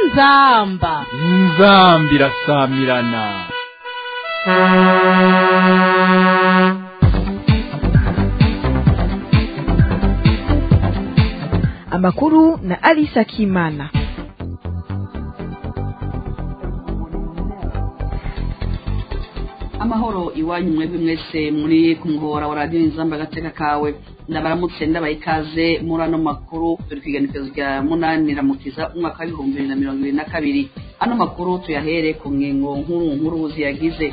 inzamba inzambi irasamirana amakuru na Alisa Kimana. amahoro iwanyu mwebwe mwese muri ku muhora wa radiyo inzamba agateka kawe ndabaramutse ndabaha ikaze muri ano makuru turi kwiganikizo rya munani ramukiza umwaka w'ibihumbi bibiri na mirongo ibiri na kabiri ano makuru tuyahere ku ngingo nkuru nkuru ziyagize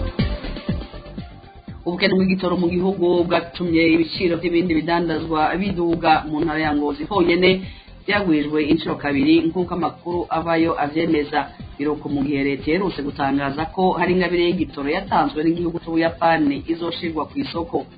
ubukene bw'igitoro mu gihugu bwatumye ibiciro by'ibindi bidandazwa biduga mu ntara ya ngozi honyine byagwijwe inshuro kabiri nk'uko amakuru avayo avyemeza biruko mu gihe leta iherutse gutangaza ko hari ingabire y'igitoro yatanzwe n'igihugu c'ubuyapani izoshirwa ku isoko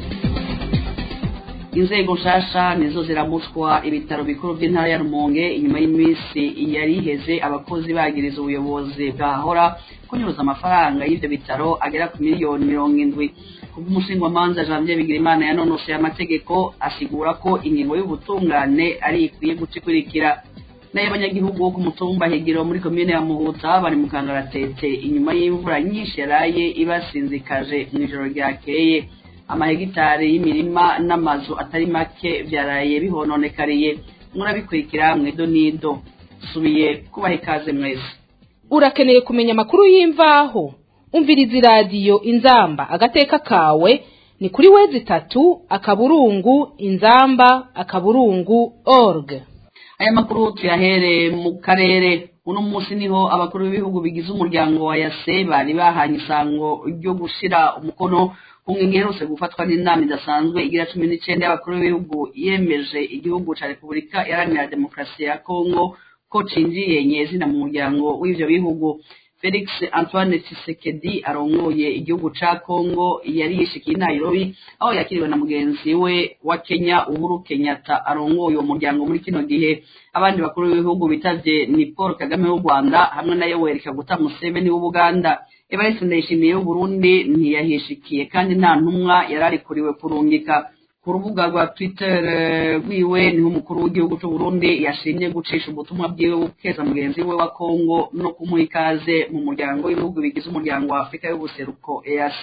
inzego nshasha nizo ziramutswa ibitaro bikuru by'intara ya rumonge inyuma y'iminsi yari iheze abakozi bagiriza ubuyobozi bwahora kunyuruza amafaranga y'ivyo bitaro agera ku miliyoni mirongo indwi kubw'umushingwamanza janvier bigirimana yanonosoye amategeko asigura ko ingingo y'ubutungane ari ikwiye guca ikurikira nayo abanyagihugu bo ku mutumba higiro muri komine ya muhuta bari mu kangaratete inyuma y'imvura nyinshi yaraye ibasinzikaje mu ijoro ryakeye amahegitari y'imirima n'amazu atari make byaraye bihononekariye murabikurikira mwedo nido subiye kubaha ikaze mwese urakeneye kumenya amakuru y'imvaho umviriza iradiyo inzamba agateka kawe ni kuri wezi itatu akaburungu inzamba akaburungu org aya makuru tuyahere mu karere uno munsi niho abakuru b'ibihugu bigize umuryango wa yase bari bahanye isango ryo gushira umukono ku ngingo iherutse gufatwa n'inama idasanzwe igira cumi n'icenda y'abakuru b'ibihugu yemeje igihugu ca repubulika iharanira demokarasi ya kongo ko cinjiye nyezina mu muryango w'ivyo bihugu felix antoine tshisekedi arongoye igihugu ca kongo yari yishikiye i nairobi aho yakiriwe na mugenzi we wa kenya uhuru kenyatta arongoye uwo muryango muri kino gihe abandi bakuru b'ibihugu bitavye ni paul kagame w'u rwanda hamwe na yoweri kaguta museveni w'ubuganda evariste ndayishimiye w'uburundi ntiyahishikiye kandi nta ntumwa yari arikuriwe kurungika ku rubuga rwa twitter rwiwe niho umukuru w'igihugu c'uburundi yashimye gucisha ubutumwa bwiwe bukeza mugenzi we wa kongo no kumuha ikaze mu muryango w'ibihugu bigize umuryango wa afurika y'ubuseruko eac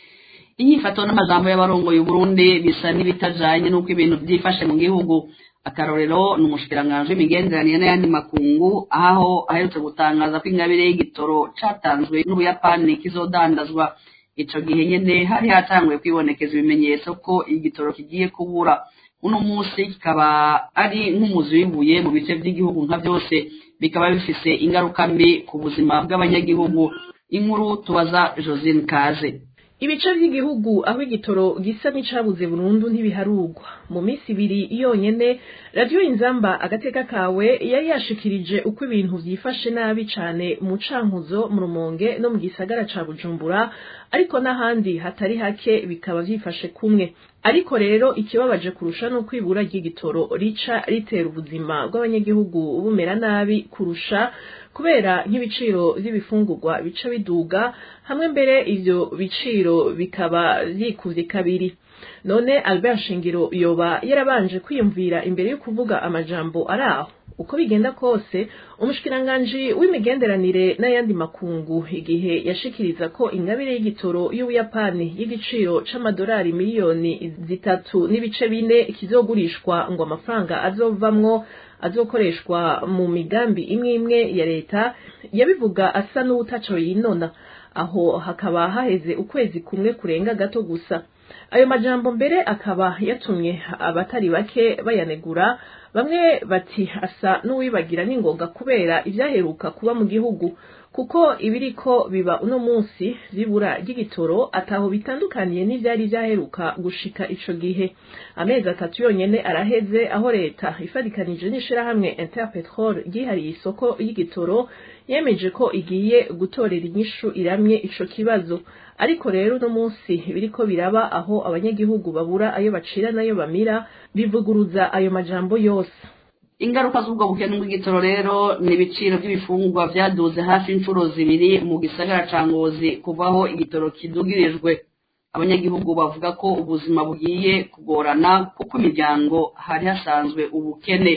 inyifato n'amajambo y'abarongoye uburundi bisa n'ibitajanye n'uko ibintu vyifashe mu gihugu akarorero ni umushikiranganji w'imigenderanire n'ayandi makungu aho aherutse gutangaza ko ingabire y'igitoro catanzwe n'ubuyapani kizodandazwa ico gihe nyene hari hatanguye kwibonekeza ibimenyetso ko igitoro kigiye kubura uno munsi kikaba ari nk'umuzi w'ibuye mu bice vy'igihugu nka vyose bikaba bifise ingaruka mbi ku buzima bw'abanyagihugu inkuru tubaza josine kaze ibice by'igihugu aho igitoro gisa n'icabuze burundu ntibiharugwa mu minsi ibiri yonyene radiyo inzamba agateka kawe yari yashikirije uko ibintu vyifashe nabi cane mu cankuzo mu rumonge no mu gisagara ca bujumbura ariko n'ahandi hatari hake bikaba vyifashe kumwe ariko rero ikibabaje kurusha no kwibura ry'igitoro rica ritera ubuzima bw'abanyagihugu bumera nabi kurusha kubera nk'ibiciro vy'ibifungurwa bica biduga hamwe mbere ivyo biciro bikaba vyikuvye kabiri none Albert Shingiro yoba yarabanje kwiyumvira imbere yo kuvuga amajambo ari aho uko bigenda kose umushikiranganji w'imigenderanire n'ayandi makungu igihe yashikiriza ko ingabire y'igitoro y'ubuyapani y'igiciro c'amadolari miliyoni zitatu n'ibice bine kizogurishwa ngo amafaranga azovamwo azokoreshwa mu migambi imwe imwe ya leta yabivuga asa n'uwutaco yinona aho hakaba haheze ukwezi kumwe kurenga gato gusa ayo majambo mbere akaba yatumye abatari bake bayanegura bamwe bati asa n'uwibagira n'ingoga kubera ivyaheruka kuba mu gihugu kuko ibiriko biba uno munsi vyibura ry'igitoro ataho bitandukaniye n'ivyari vyaheruka gushika ico gihe amezi atatu yonyene araheze aho leta ifadikanije n'ishirahamwe interpetrol ryihariye isoko y'igitoro yemeje ko igiye gutorera inyishu iramye ico kibazo ariko rero uno munsi biriko biraba aho abanyagihugu babura ayo bacira n'ayo bamira bivuguruza ayo majambo yose ingaruka z'ubwo bukene bw'igitoro rero ni ibiciro by'ibifungurwa vyaduze hafi inshuro zibiri mu gisagara ca ngozi kuvaho igitoro kidugirijwe abanyagihugu bavuga ko ubuzima bugiye kugorana kuko imiryango hari hasanzwe ubukene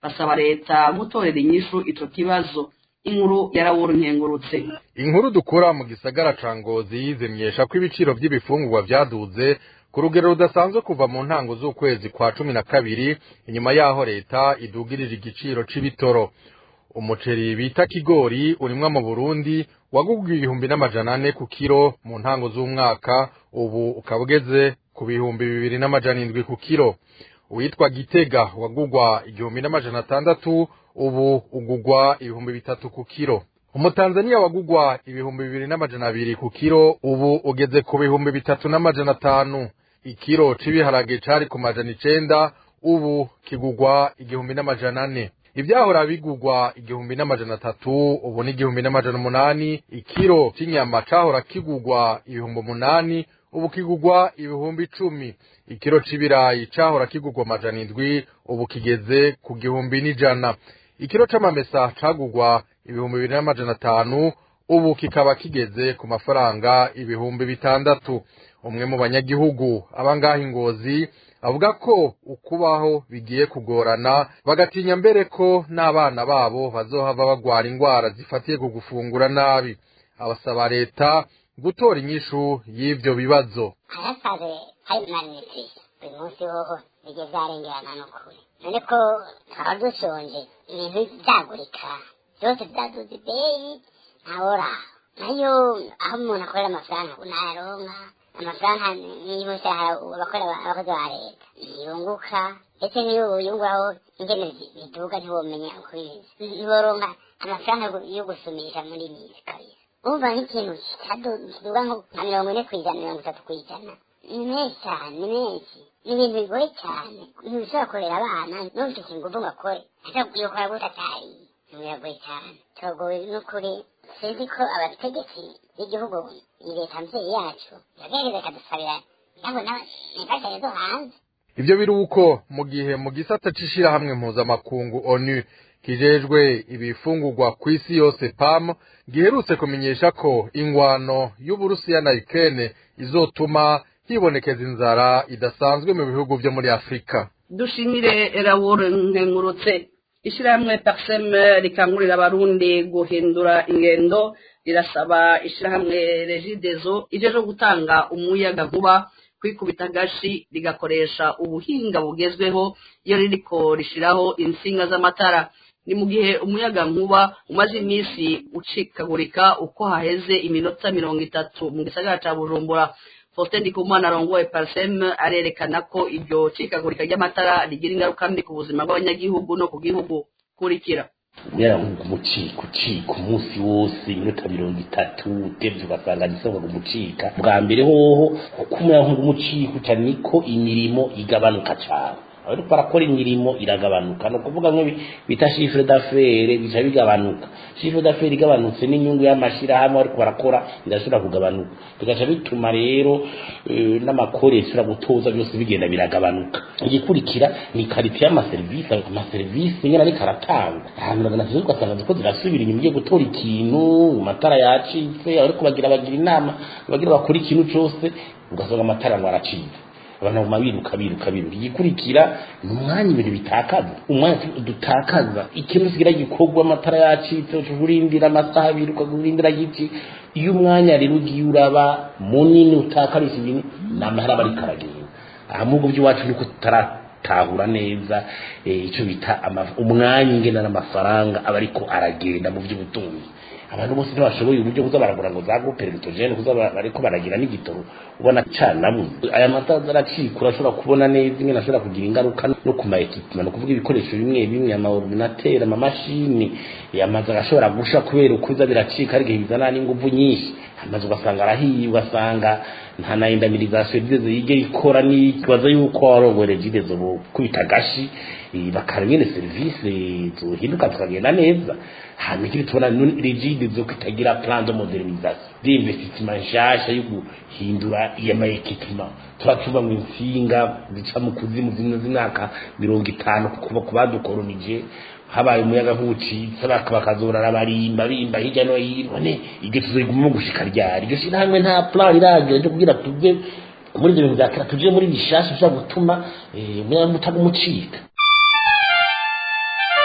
basaba leta gutorera inyishu ico kibazo inkuru yarawura nkengurutse inkuru dukura mu gisagara ca ngozi zimyesha ko ibiciro vy'ibifungurwa vyaduze ku rugero rudasanzwe kuva mu ntango z'ukwezi kwa cumi na kabiri inyuma yaho leta idugirije igiciro c'ibitoro umuceri bita kigori urimwa mu burundi wagugwa ibihumbi n'amajana ane ku kiro mu ntango z'umwaka ubu ukaba ugeze ku bihumbi bibiri n'amajana indwi ku kiro uwitwa gitega wagugwa igihumbi n'amajana atandatu ubu ugugwa ibihumbi bitatu ku kiro umutanzaniya wagugwa ibihumbi bibiri n'amajana abiri ku kiro ubu ugeze ku bihumbi bitatu n'amajana atanu ikiro c'ibiharage cari ku majana icenda ubu kigugwa igihumbi n'amajana ane ivyahora bigugwa igihumbi n'amajana atatu ubu ni igihumbi n'amajana umunani ikiro c'inyama cahora kigugwa ibihumbi umunani ubu kigugwa ibihumbi icumi ikiro c'ibirayi cahora kigugwa amajana indwi ubu kigeze ku gihumbi n'ijana ikiro c'amamesa cagugwa ibihumbi bibiri n'amajana atanu ubu kikaba kigeze ku mafaranga ibihumbi bitandatu umwe mu banyagihugu abangaha ingozi avuga ko ukubaho bigiye kugorana bagatinya mbere ko n'abana babo bazohava bagwara indwara zifatiye ku gufungura nabi abasaba leta gutora inyishu y'ivyo bibazo harasaze hari malnutrition uyu munsi hoho bijye vyarengerana n'ukuri none ko twaba dushonje ibintu vyagurika vyose vyaduze ibeyi ntaworaho nayo aho umuntu akorera amafaranga unayaronka amafaranga y'umushahara abakorera abakozi ba leta ntiyunguka ndetse n'iyo uyunguraho ingene biduga ntiwomenya uko bimeze ntiworonka amafaranga yo gusumisha muri misi kabisa umva nk'ikintu kiduga nko nka mirongo ine ku ijana mirongo itatu ku ijana ni menshi cyane ni menshi ni ibintu bigoye cyane ntibishobora kurera abana ntufite ingufu ngo akore yokora gute atariye biragoye cyane turagowe n'ukuri sinzi ko abategetsi b'igihugu iyi leta mvyeyi yacu yagerageza ikadusabira ndabona imfashanyo zo hanze ivyo biri uko mu gihe mu gisata c'ishirahamwe mpuzamakungu onu kijejwe ibifungurwa kw'isi yose pam giherutse kumenyesha ko ingwano y'uburusiya na ukraine izotuma hibonekeza inzara idasanzwe mu bihugu vyo muri afurika dushimire rawure nkengurutse ishirahamwe paxem rikangurira abarundi guhindura ingendo rirasaba ishirahamwe regidezo ijeje gutanga umuyaga nkuba kwikubita agashi rigakoresha ubuhinga bugezweho iyo ririko rishiraho insinga z'amatara ni mu gihe umuyaga nkuba umaze iminsi ucikagurika uko haheze iminota mirongo itatu mu gisagara ca bujumbura faustin ndikumana arongoye parsem arerekana ko iryo cikagurika ry'amatara rigira ingaruka mbi ku buzima bw'abanyagihugu no ku gihugu kurikira kubera ngo umucika ucika umunsi wose iminota mirongo itatu utevye ugasanga gisabwa kumucika bwa mbere hoho uko umuyaga nkuba umucika uca niko imirimo igabanuka cane ariko barakora imirimo iragabanuka ni ukuvuga nko bita chiffre d'affaires bica bigabanuka chiffre d'affaires igabanutse n'inyungu y'amashirahamwe ariko barakora irashobora kugabanuka bigaca bituma rero n'amakore ishobora gutoza byose bigenda biragabanuka igikurikira ni karite y'amaserivisi amaserivisi nyine ariko aratanga ahantu magana atatu ugasanga ziko zirasubira inyuma ugiye gutora ikintu amatara yacitse ariko bagira bagira inama bagira bakora ikintu cose ugasanga amatara ngo aracitse abantu baguma biruka biruka biruka igikurikira ni umwanya ibintu bitakaza umwanya dutakaza ikintu kigira gikorwa amatara yacitse urindira amasaha abiri ukakurindira giti iyo umwanya rero ugiye uraba munini utakarisha ibintu ni amahera aba ariko aragenda aha mu bihugu by'iwacu niko tutaratahura neza icyo bita umwanya ingena n'amafaranga aba ariko aragenda mu by'ubutunzi abantu bose ntibashoboye uburyo kuza baragura ngo za groupe electrogene kuza bariko baragira n'igitoro ubona canamwe aya matara aracika urashobora kubona neza ingene ashobora kugira ingaruka no ku maekipima no kuvuga ibikoresho bimwe bimwe ama ordinateur ama mashini amazu agashobora gusha kubera ukuza biracika ari igihe bizana n'inguvu nyinshi amazu ugasanga arahiye ugasanga nta na indamirizasiyo rigeze yige ikora n'ikibazo yuko warongoye regidezo kubita agashi bakara nyene serivisi zohinduka zikagenda neza hanyuma ikindi tubona rigide zo kitagira plan de modernisation d'investissement nshasha yo guhindura iyama equipment turacuba mu insinga zica mu kuzimu zimwe z'imyaka mirongo itanu kuva ku badukolonije habaye umuyaga nk'ucitse bakazorara barimba bimba hirya no hino ne iryo tuzoguma gushika ryari iryo shirahamwe nta plan iragira ryo kugira tuve muri ibyo bintu bya kera tuje muri bishasha bishobora gutuma umuyaga utagumucika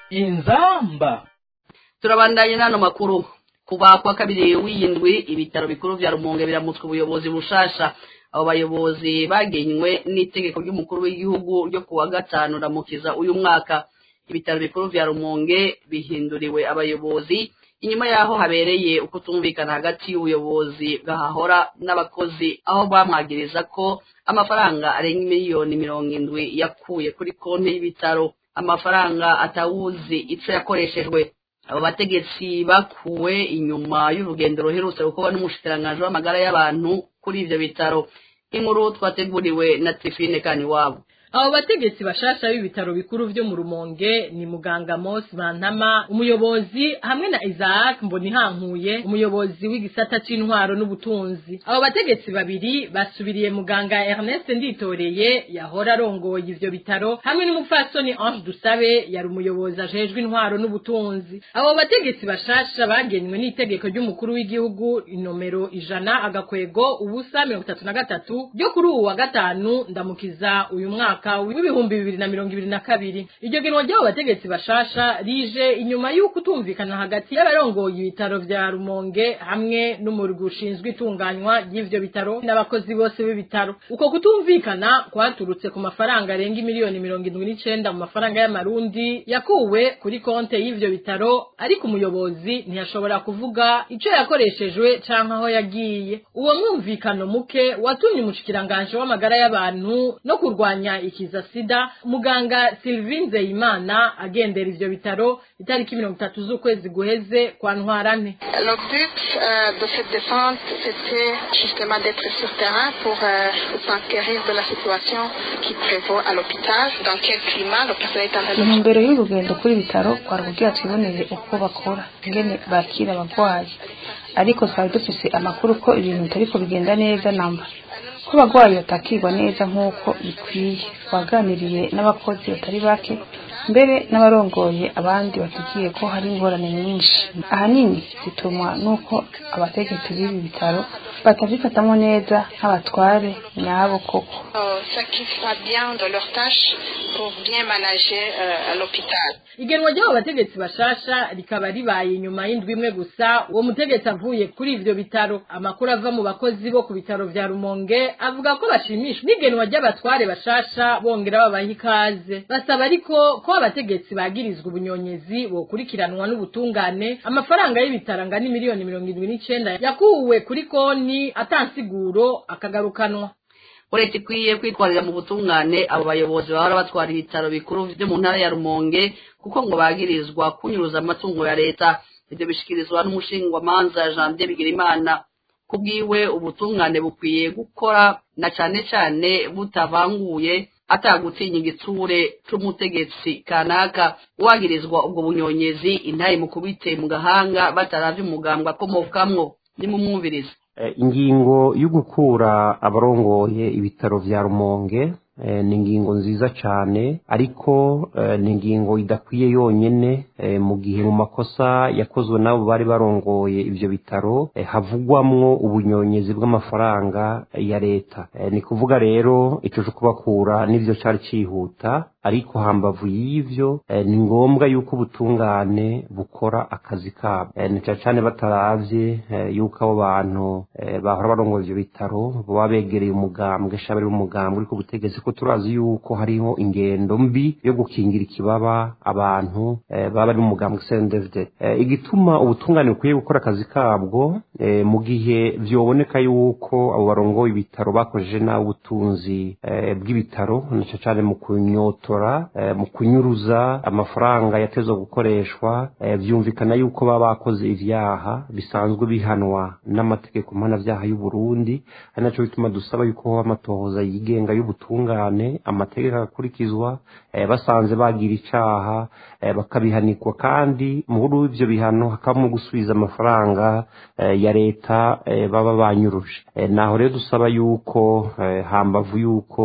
inzamba turabandanye n'ano makuru kuva kwa kabiri w'iyindwi ibitaro bikuru vya rumonge biramutswe ubuyobozi bushasha abo bayobozi bagenywe n'itegeko ry'umukuru w'igihugu ryo kuwa gatanu ramukiza uyu mwaka ibitaro bikuru vya rumonge bihinduriwe abayobozi inyuma yaho habereye ukutumvikana hagati y'ubuyobozi bwahahora n'abakozi aho bamwagiriza ko amafaranga arenga miliyoni mirongo indwi yakuye kuri konti y'ibitaro amafaranga atawuzi ico yakoreshejwe abo bategetsi bakuwe inyuma y'urugendo ruherutse gukorwa n'umushikiranganji w'amagara y'abantu kuri ivyo bitaro inkuru twateguriwe na trifine kaniwabo abo bategetsi bashasha b'ibitaro bikuru vyo mu rumonge ni muganga mos bantama umuyobozi hamwe na isaac mbonihankuye umuyobozi w'igisata c'intwaro n'ubutunzi abo bategetsi babiri basubiriye muganga ernest nditoreye yahora arongoye ivyo bitaro hamwe n'umupfasoni ange dusabe yari umuyobozi ajejwe intwaro n'ubutunzi abo bategetsi bashasha bagenywe n'itegeko ry'umukuru w'igihugu inomero ijana agakwego ubusa mirongo itatu na gatatu ryo kuri uwu wa gatanu ndamukiza uyu mwaka mwaka w'ibihumbi bibiri na mirongo ibiri na kabiri iryo genwa ry'abo bategetsi bashasha rije inyuma y'uko utumvikana hagati y'abarongoye ibitaro vya rumonge hamwe n'umurwi ushinzwe itunganywa ry'ivyo bitaro n'abakozi bose b'ibitaro uko kutumvikana kwaturutse ku mafaranga arenga miliyoni mirongo indwi n'icenda mu mafaranga y'amarundi yakuwe kuri konte y'ivyo bitaro ariko umuyobozi ntiyashobora kuvuga ico yakoreshejwe canke aho yagiye uwo mwumvikano muke watumye umushikiranganje w'amagara y'abantu no kurwanya ikiza sida muganga Sylvie Nzeyimana agendera ivyo bitaro itariki mirongo itatu z'ukwezi guheze kwa ntwarane Le but euh, de cette descente, c'était justement d'être sur terrain pour euh, s'enquérir de la situation qui prévaut à l'hôpital, dans quel climat le personnel est en train de intumbero y'urugendo kuri ibitaro kwari kugira twibonere uko bakora ingene bakira abagwayi ariko twari dufise amakuru ko ibintu bitariko bigenda neza namba ko abagwayi batakirwa neza nk'uko bikwiye twaganiriye n'abakozi batari bake mbere n'abarongoye abandi batubwiye ko hari ingorane nyinshi ahanini zitumwa n'uko abategetsi b'ibi bitaro batavyifatamo neza nk'abatware nyabo koko euh, s'acquittent pas bien de leurs tâches pour bien manager euh, l'hôpital. igenwa ry'abo bategetsi bashasha rikaba ribaye inyuma y'indwi imwe gusa uwo mutegetsi avuye kuri ivyo bitaro amakuru ava mu bakozi bo ku bitaro vya rumonge avuga ko bashimishwa n'igenwa ry'abatware bashasha bongera babaha ikaze basaba ariko ko abategetsi bagirizwa ubunyonyezi bokurikiranwa n'ubutungane amafaranga y'ibitaro angana miliyoni mirongo indwi n'icenda yakuwe kuri konti atansiguro akagarukanwa leta ikwiye kwitwarira mu butungane abo bayobozi bahora batwara ibitaro bikuru vyo mu ntara ya rumonge kuko ngo bagirizwa kunyuruza amatungo ya leta ivyo bishikirizwa n'umushingwamanza janvier bigirimana kubwiwe ubutungane bukwiye gukora na cane cane butavanguye atagutinya igitsure c'umutegetsi kanaka uwagirizwa ubwo bunyonyezi intaye mu kubite mu gahanga bataravye umugambwe akomokamwo nimumwumvirize ingingo yo gukura abarongoye ibitaro vya rumonge ni ingingo nziza cyane ariko ni ingingo idakwiye yonyine mu gihe mu makosa yakozwe n'abo bari barongoye ibyo bitaro havugwamwo ubunyonyezi bw'amafaranga ya leta ni kuvuga rero icyo cyo kubakura n'ibyo cyari cyihuta ariko hambavu y'ivyo ni ngombwa yuko ubutungane bukora akazi kabo ni cyane cyane bataravye yuko abo bantu bahora barongoye ivyo bitaro baba begereye umugambwe shabari w'umugambwe uri ku butegetsi ko turazi yuko hariho ingendo mbi yo gukingira ikibaba abantu baba bari mu mugambwe CNDD igituma ubutungane bukwiye gukora akazi kabwo mu gihe vyoboneka yuko abo barongoye ibitaro bakojeje nabi ubutunzi bw'ibitaro na cyane cyane mu kunyotora mu kunyuruza amafaranga yatezwe gukoreshwa byumvikana yuko baba bakoze ibyaha bisanzwe bihanwa n'amategeko mpanabyaha y'u Burundi ari nacyo bituma dusaba yuko haba amatohoza yigenga y'ubutungane amategeko agakurikizwa basanze bagira icaha bakabihanikwa kandi muri ibyo bihano hakabamo gusubiza amafaranga ya leta baba banyuruje naho rero dusaba yuko hambavu yuko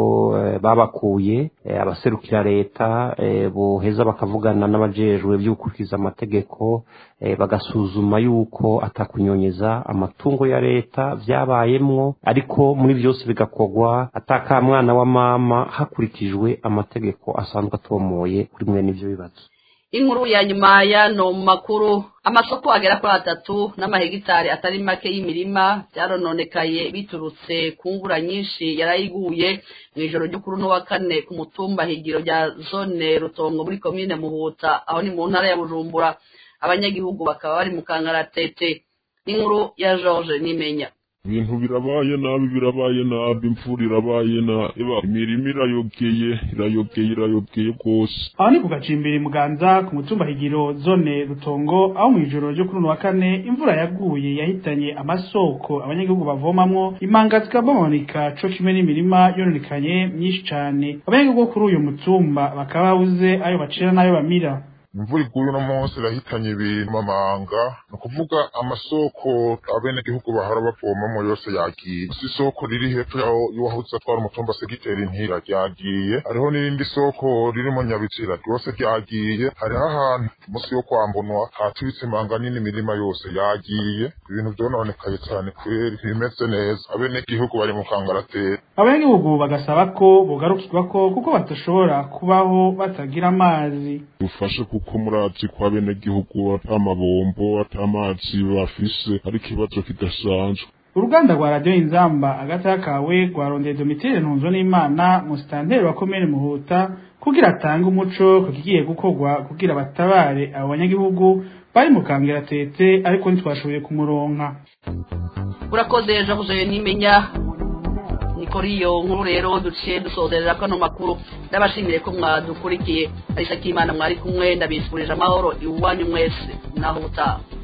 babakuye abaserukira leta boheza bakavugana n'abajejwe by'ugukurikiza amategeko bagasuzuma yuko atakunyonyeza amatungo ya leta byabayemwo ariko muri byose bigakorwa atakamwana wa mama hakurikijwe amategeko asanzwe atomoye kuri mwe n'ibyo bibazo inkuru ya nyuma y'ano makuru amasoko agera kuri atatu n'amahegitari atari make y'imirima byarononekaye biturutse ku ngura nyinshi yarayiguye mu ijoro ryo kuri uno wa kane ku mutumba higiro rya zone rutongo muri komine muhuta aho ni mu ntara ya bujumbura abanyagihugu bakaba bari mu kangaratete n'inkuru ya george nimenya ibintu birabaye nabi birabaye nabi imvura irabaye nabi imirima irayogeye irayogeye irayogeye rwose aho ni ku gacimbiri muganza ku mutumba higiro zone rutongo aho mu ijoro ryo kuri uno wa kane imvura yaguye yahitanye amasoko abanyagihugu bavomamwo imanga zikabomonika co kimwe n'imirima yononekanye myinshi cane abanyagihugu bo kuri uyu mutumba bakaba babuze ayo bacira n'ayo bamira imvura iguye uno munsi irahitanye ibintu amamanga ni ukuvuga amasoko abenegihugu bahora bavomamo yose yagiye si isoko riri hepfo y'uwahutse atwara umutumba segiteri ntira ryagiye hariho n'irindi soko ririmo nyabitsira ryose ryagiye hariho ahantu munsi yo kwambunwa haturitse imanga nini imirima yose yagiye ibintu byononekaye cyane kweri bimeze neza abenegihugu bari mu kangaratera abanyagihugu bagasaba ko bogarukirwa ko kuko badashobora kubaho batagira amazi dufashe kuko murazi ko abenegihugu ata mabombo ata amazi bafise ari ikibazo kidasanzwe uruganda rwa radiyo inzamba agata kawe rwarondeye domitire ntunzo n'imana musitanteri wa komine muhuta kugira atange umuco ku kigiye gukorwa kugira batabare abo banyagihugu bari mu kangeratete ariko ntitwashoboye kumuronka urakoze ejo buzoye nimenya kuri iyo nkuru rero duciye dusozerera kano makuru ndabashimire ko mwadukurikiye arisa k'imana mwari kumwe ndabifurije amahoro iwanyu mwese naho utaha